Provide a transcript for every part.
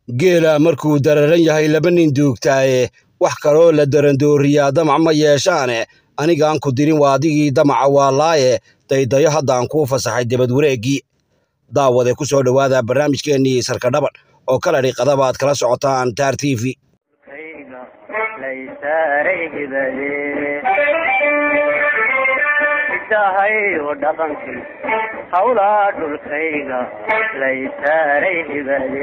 geela markuu dararan yahay laba nin duugtaaye wax kaloo la darandooriyaa damac ma yeeshaane anigaan ku dirin waa adigii damaca waa laaye daydayo haddaan kuu fasaxay debad wareeggii daawade ku soo dhowaada barnaamijkeennii sarka dhaban oo kala dhiqadaba aad kala socotaan taar t v dahayo dhaqankii hawlaa dhulkayga laysaaray hibade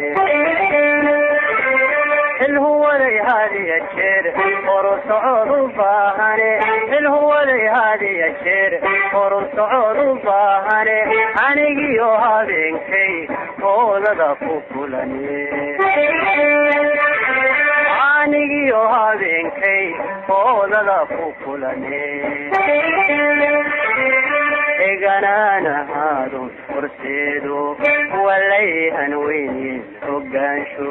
xilhuwaday hadiya jeer horu socod u baahane xilhuwaday hadiya jeer horu socod u baahane anigiyo habeenkay hoodada ku kulane anigiyo habeenkay hoodada ku kulane egananahaado horseedo walayhan weyne hogaansho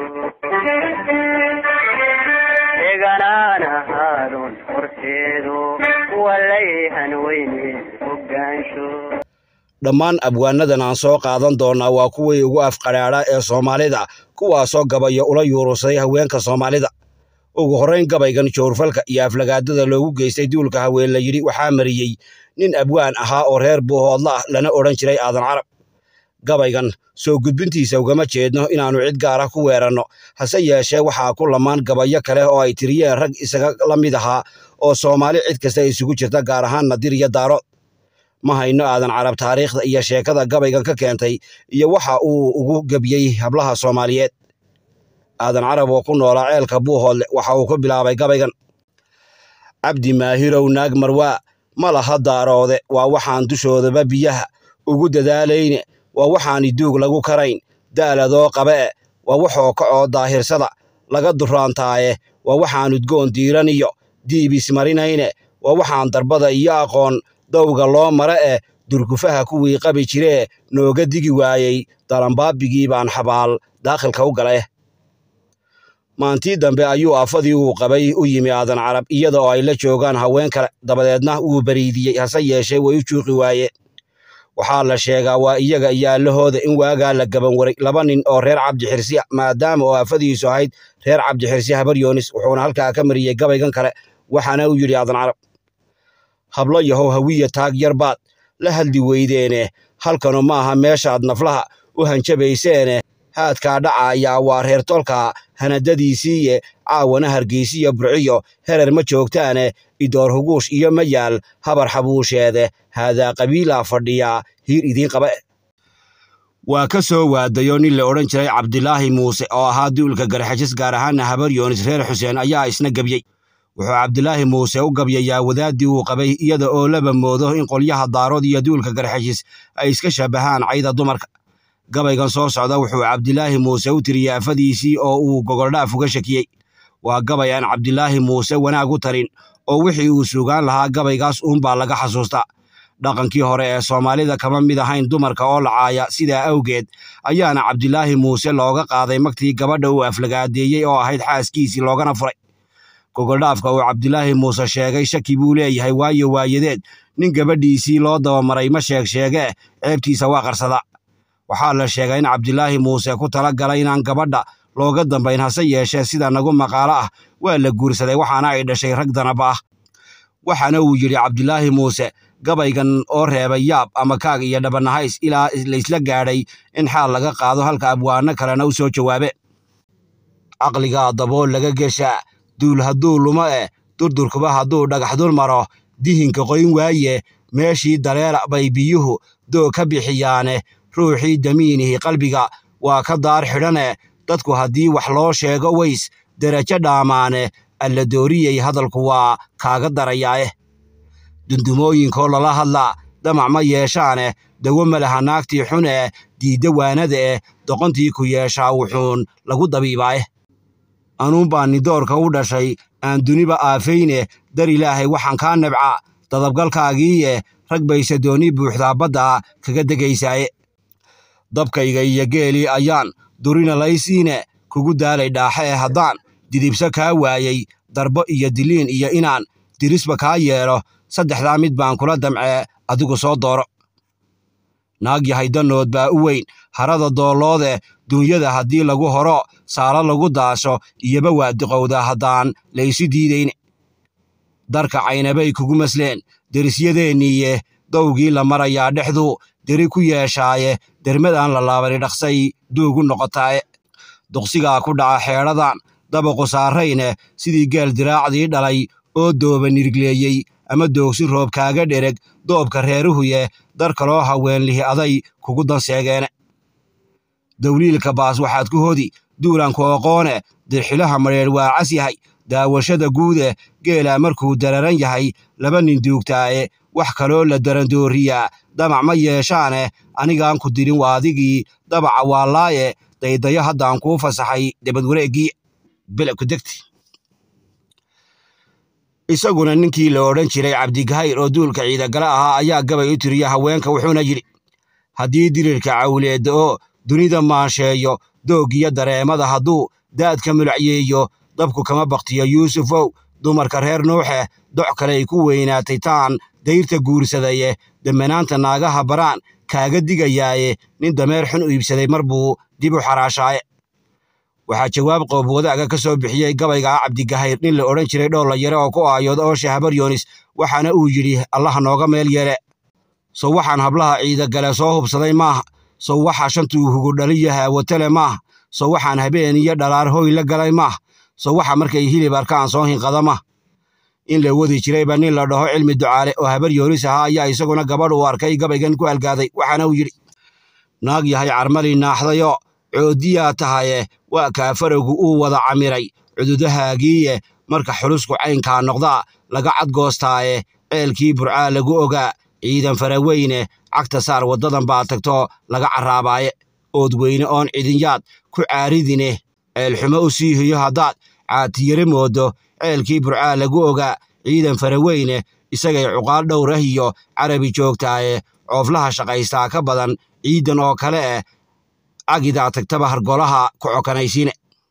egananahaadon horseedo walayhan weyne hogaansho dhammaan abwaanadan aan soo qaadan doonnaa waa kuwii ugu afqadhaadha ee soomaalida kuwaasoo gabayo ula yuurursaday haweenka soomaalida ugu horrayn gabaygan joorfalka iyo aflagaadada loogu geystay duulka haween la yidhi waxaa mariyey nin abwaan ahaa oo reer buuhoodla ah lana odhan jiray aadan carab gabaygan soo gudbintiisa ugama jeedno inaannu cid gaara ku weeranno hase yeeshee waxaa ku lamaan gabayo kale oo ay tiriyeen rag isaga la mid ahaa oo soomaali cid kasta isugu jirta gaar ahaan nadir iyo daarood ma hayno aadan carab taariikhda iyo sheekada gabaygan ka keentay iyo waxa uu ugu gebiyey hablaha soomaaliyeed aadan carab oo ku noolaa ceelka buuhoodle waxa uu ku bilaabay gabaygan cabdi maahirow naag marwaa ma laha daaroode waa waxaan dushoodaba biyaha ugu dadaalayne waa waxaani duug lagu karayn daaladoo qabe'e waa waxoo kacoo daahirsada laga duraantaaye waa waxaan udgoon diiran iyo diibis marinayne waa waxaan darbada iyo aqoon dawga loo mara eh durgufaha kuwii qabi jiree nooga digi waayey dalanbaabigii baan xabaal daakhilka u galeh maantii dambe ayuu afadii uu qabay u yimi aadan carab iyada oo ay la joogaan haween kale dabadeedna wuu bariidiyey hase yeeshee way u juuqi waayeen waxaa la sheegaa waa iyaga iyo allahooda in waagaa la gaban waray laba nin oo reer cabdi xirsi maadaama oo afadiisu ahayd reer cabdi xirsi habar yoonis wuxuuna halkaa ka mariyey gabaygan kale waxaana uu yidhi aadan carab hablo yahow hawiya taag yarbaad la hadli weydeene halkanu maaha meeshaad naflaha u hanjabayseene haadkaa dhacayaa waa reer tolka hanadadiisiiye caawana hargeysiyo burciyo herer ma joogtaane idoor huguush iyo mayaal habar xabuusheede haadaa qabiilaa fadhiyaa hiir idiin qaba waa ka soo waadayo nin la odhan jiray cabdilaahi muuse oo ahaa duulka garxajis gaar ahaana habar yoonis reer xuseen ayaa isna gebiyey wuxuu cabdilaahi muuse u gabyayaa wadaaddii uu qabay iyada oo laba moodo in qolyaha daarood iyo duulka garxajis ay iska shabahaan cayda dumarka gabaygan soo socda wuxuu cabdilaahi muuse u tiriyey afadiisii oo uu gogoldhaaf uga shakiyey waa gabay aan cabdilaahi muuse wanaag u tarin oo wixii uu sugaan lahaa gabaygaas uunbaa laga xasuustaa dhaqankii hore ee soomaalida kama mid ahayn dumarka oo lacaaya sidaa awgeed ayaana cabdilaahi muuse looga qaaday magtii gabadha uu aflagaadeeyey oo ahayd xaaskiisii loogana furay gogoldhaafka uu cabdilaahi muuse sheegay shaki buu leeyahay waayo waayadeed nin gabadhiisii loo dabamaray ma sheeg sheegee ceebtiisa waa qarsadaa waxaa la sheegay in cabdilaahi muuse ku tala galay inaan gabadha looga dambayn hase yeeshee sida nagu maqaalo ah waa la guursaday waxaana ay dhashay rag danaba ah waxaana uu yidhi cabdilaahi muuse gabaygan oo reebay yaab ama kaag iyo dhabanahays ilaa laysla gaadhay in xaal laga qaado halka abwaano kalena u soo jawaabe caqligaa dabool laga geshaa duul hadduu luma eh durdurkuba hadduu dhagax dul maro dihinka qoyn waaye meeshii dareera bay biyuhu doog ka bixiyaane ruuxii damiinihi qalbiga waa ka daar xidhane dadku haddii wax loo sheego ways derajo dhaamaane alla dooriyey hadalku waa kaaga darayaaeh dundumooyinkoo lala hadlaa damac ma yeeshaane dawo ma laha naagtii xun eh diidda waanada eh doqontii ku yeeshaa wuxuun lagu dabiibaaeh anuunbaa nidoorka u dhashay aan duniba aafayne dar ilaahay waxaan kaa nabca dadabgalkaagiiye rag bayse dooni buuxdaa badda kaga degaysaaye dabkayga iyo geelii ayaan durina laysiine kugu daalay dhaaxe ee haddaan didibso kaa waayey darbo iyo diliin iyo inaan dirisba kaa yeelo saddexdaa mid baan kula damcee adigu soo dooro naag yahay danood baa u weyn harada doolloode duunyada haddii lagu horo saalo lagu daasho iyoba waa diqowda haddaan la isu diidayn darka caynabay kugu masleen derisyadeeniiye dowgii la marayaa dhexdu deri ku yeeshaaye dermadaan la laabani dhaqsay duugu noqotaaye duqsigaa ku dhaca xeedhadan dabaqu saarayne sidii geel diraacdii dhalay oo dooba nirgleeyey ama doogsi roob kaaga dhereg doobka reeruhuye dar kaloo haweenlihi aday kugu danseegeene dawliilka baas waxaad ku hodi duulanku oqoone dirxilaha madheedh waa cas yahay daawashada guude geelaa markuu dararan yahay laba nin duugtaaye wax kaloo la darandooriyaa damac ma yeeshaane anigaan ku dirin waa adigii dabaca waa laaye daydayo haddaan kuu fasaxay debad wareeggii belebka degti isaguna ninkii la odhan jiray cabdigahayr oo duulka ciidagala ahaa ayaa gabay u tiriya haweenka wuxuuna yidhi haddii dirirka cawleedda oo dunida maansheeyo dooggiyo dareemada hadduu daadka mulacyeeyo dabku kama baktiyo yuusufow dumarka reer nuuxe doc kaley ku weynaatay taan dayrta guursadaye demmanaanta naagaha baraan kaaga digayaaye nin dameer xun u iibsaday mar buu dib u xaraashaaye waxaa jawaab qoob wadaaga ka soo bixiyey gabayga cabdigahayr nin la odhan jiray dhoolla yare oo ku aayood ooshe habar yoonis waxaana uu yidhi allaha nooga meel yeele sow waxaan hablaha ciidagale soo hubsaday maaha sow waxaa shantuu hugu dhaliyo haawatale maaha sow waxaan habeen iyo dhalaar hoy la galay maaha sow waxa markay hilib arkaan soo hinqada maaha in la wadi jirayba nin la dhaho cilmi ducaale oo habar yoonis ahaa ayaa isaguna gabadh uu arkay gabaygan ku algaaday waxaana uu yidhi naag yahay carmali naaxdayo coodiyaa tahaye waa kaa farowgu uu wada camiray cududahaagiiye marka xulusku caynkaa noqdaa laga cadgoostaaye ceelkii burcaa lagu ogaa ciidan faraweyne cagta saar waddadan baa tagto laga carraabaaye ood weyne oon cidinyaad ku caaridine ceelxumo u sii hiyo haddaad caatiyare moodo ceelkii burcaa lagu ogaa ciidan faraweyne isagay cuqaal dhowrah iyo carabi joogtaaye cooflaha shaqaystaa ka badan ciidan oo kale eh cagidaa tagtaba hargolaha ku cokanaysiine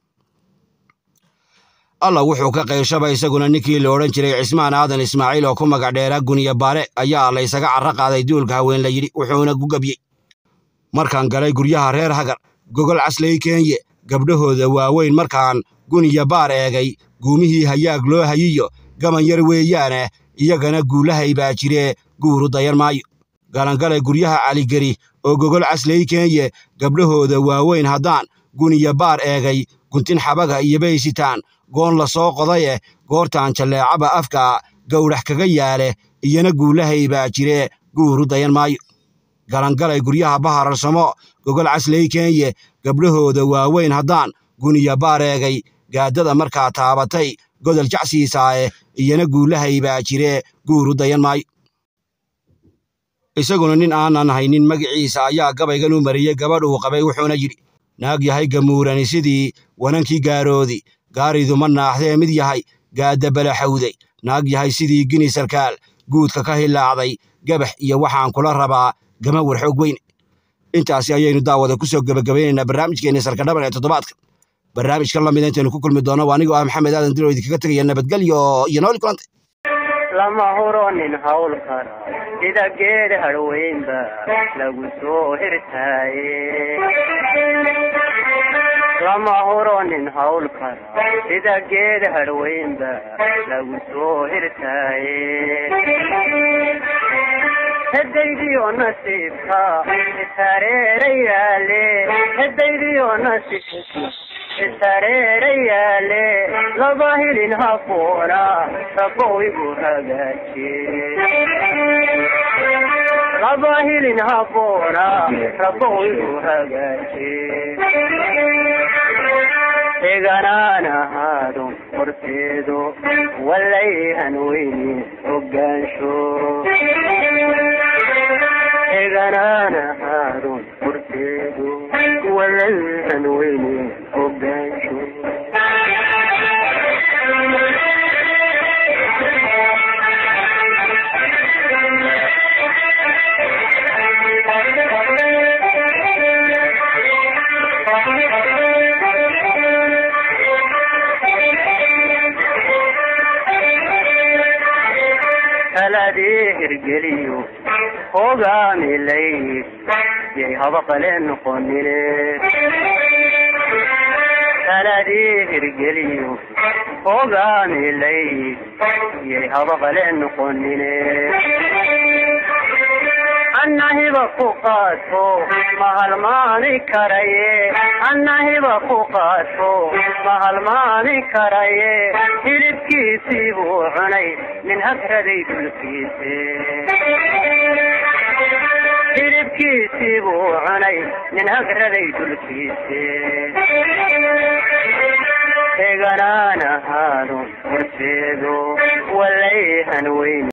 alla wuxuu ka qayshaba isaguna ninkii la odhan jiray cismaan aadan ismaaciil oo ku magac dheeraa guniya baare ayaa laysaga carro qaaday duulka haween la yidhi wuxuuna gu gabyey markaan galay guryaha reer hagar gogol caslay keenye gabdhahooda waaweyn markaan guniya baar eegay guumihii hayaag loo hayiyo gaban yar weeyaane iyagana guulahay baa jiree guuru dayan maayo galangalay guryaha caligeri oo gogol caslay keenye gabdhahooda waaweyn haddaan guniya baar eegay guntin xabaga iyo baysitaan goon la soo qodaye goortaan jalleecaba afka gowdhax kaga yaale iyana guulahay baa jiree guuru dayan maayo galangalay guryaha bahararsamo gogol caslay keenye gabdhahooda waaweyn haddaan guniya baar eegay gaadada markaa taabatay godol jacsiisaaye iyana guulahay baa jiree guuru dayan maayo isaguna nin aanan haynin magaciisa ayaa gabaygan u mariyey gabadh uu qabay wuxuuna yidhi naag yahay gamuurani sidii wanankii gaaroodi gaaridu ma naaxdee mid yahay gaadda balaxawday naag yahay sidii gini sarkaal guudka ka hilaacday gabax iyo waxaan kula rabaa gama warxoog weyne intaasi ayaynu daawada ku soo gebagabaynaynaa barnaamijkeenni sarkadhaban ee toddobaadka barnaamijka lamida intaynu ku kulmi doono waa anigoo ah maxamed aadan dilo idinkaga tegaya nabadgelyo iyo nooli kulante lama huro nin hawl kara sida geed harweynba lagu soo hirtaaye lama huro nin hawl kara sida geed harweynba lagu soo hirtaaye hedaydiyo nasiibka isareera yaale hedaydiyo nasiibka isareera yaale laba hilin hafoona rabow igu hagaajiye laba hilin hafoona rabow igu hagaajiye eganaan ahaado horteedo walayhan weyne hogaansho eganaan ahaado horteedo walayhan weyne hogaansho taladii hirgeliyo hogaamilayd yay haba qale noqonine taladii hirgeliyo hogaamilay yay habaqale noqonine annahiba ku qaato ma halmaami karaye annahiba ku qaato ma halmaami karaye hilibkiisii buu cunay nin hagraday dulkiise hilibkiisii buu cunay nin hagraday dulkiise eganaan ahaado horseedo walayhan weyn